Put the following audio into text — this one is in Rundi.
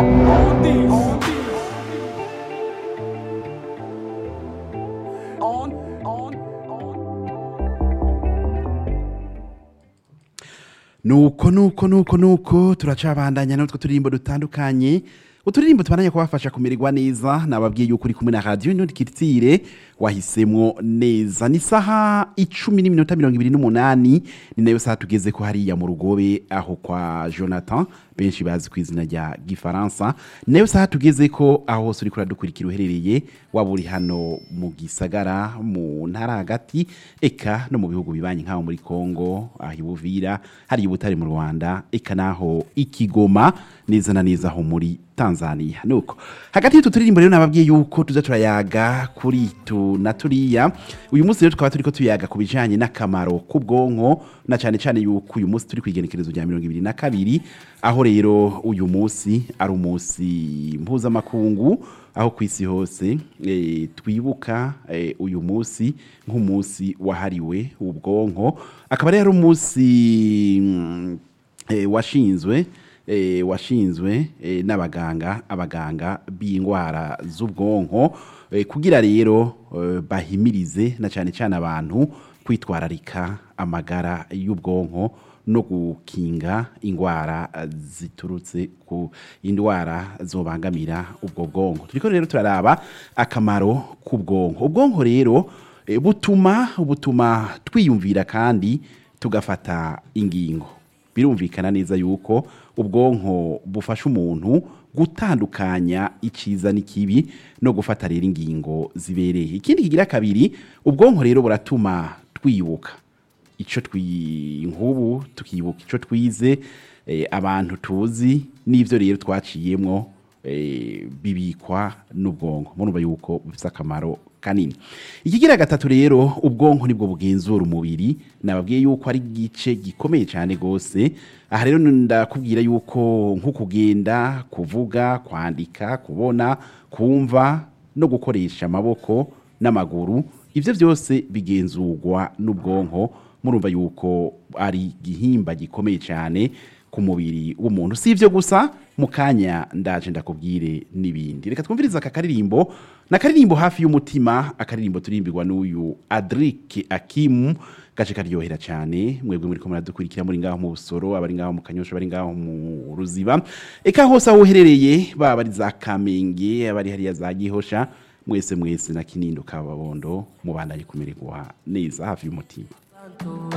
on this. On, on, on. nuko nuko nuko nuko turacabandanya n'utwo turirimbo dutandukanye uturirimbo tubandanya kubafasha kumererwa neza nababwiye yuko uri kumwe na radiyo ntutikitire wahisemwo neza ni saha icumi n'iminota mirongo ibiri n'umunani ni nayo saha tugeze ko hariya mu rugobe aho kwa jonathan benshi bazi ku izina rya gifaransa ni nayo saha tugeze ko aho hose uriko uradukurikira uherereye waba uri hano mu gisagara mu ntara hagati eka no mu bihugu bibanye nk'aho muri kongo aho ibuvira hari ubutare mu rwanda eka naho ikigoma neza na neza aho muri tanzania nuko hagati y'utu turirimbo rero nababwiye yuko tuza turayaga kuri tu na turiya uyu munsi rero tukaba turiko tuyaga ku bijanye n'akamaro k'ubwonko na cyane cyane yuko uyu munsi turi ku igenekerezo rya mirongo ibiri na kabiri aho rero uyu munsi ari umunsi mpuzamakungu aho ku isi hose eh, twibuka eh, uyu munsi nk'umunsi wahariwe ubwonko akaba rero ari umunsi mm, eh, washinzwe eh, washinzwe eh, n'abaganga abaganga b'indwara z'ubwonko eh, kugira rero eh, bahimirize na cyane cyane abantu kwitwararika amagara y'ubwonko no gukinga indwara eh, ziturutse ku indwara zobangamira ubwo bwonko turiko rero turaraba akamaro k'ubwonko ubwonko rero eh, butuma butuma twiyumvira kandi tugafata ingingo birumvikana neza yuko ubwonko bufasha umuntu gutandukanya icyiza n'ikibi no gufata rero ingingo zibereye ikindi kigira kabiri ubwonko rero buratuma twibuka icyo twi nk'ubu tukibuka icyo twize eh, abantu tuzi n'ibyo rero twaciyemwo eh, bibikwa n'ubwonko murumva yuko bifite akamaro kanini ikigira gatatu rero ubwonko nibwo bugenzura umubiri nababwiye yuko ari igice gikomeye cyane rwose aha rero ndakubwira yuko nko kugenda kuvuga kwandika kubona kumva no gukoresha amaboko n'amaguru ibyo byose bigenzurwa n'ubwonko murumva yuko ari igihimba gikomeye cyane ku mubiri w'umuntu si ibyo gusa mu kanya ndaje ndakubwire n'ibindi reka twumvirize aka karirimbo ni akaririmbo hafi y'umutima akaririmbo turimbirwa n'uyu adrike akimu gace karyohera cyane mwebwe muri kumwe dukurikira muri ngaho mu busoro abari ngaho mu kanyosha abari ngaho mu ruziba eka hose aho uherereye baba ari za kamenge abari hariya za gihosha mwese mwese na kinindo kababondo mubandanye kumererwa neza hafi y'umutima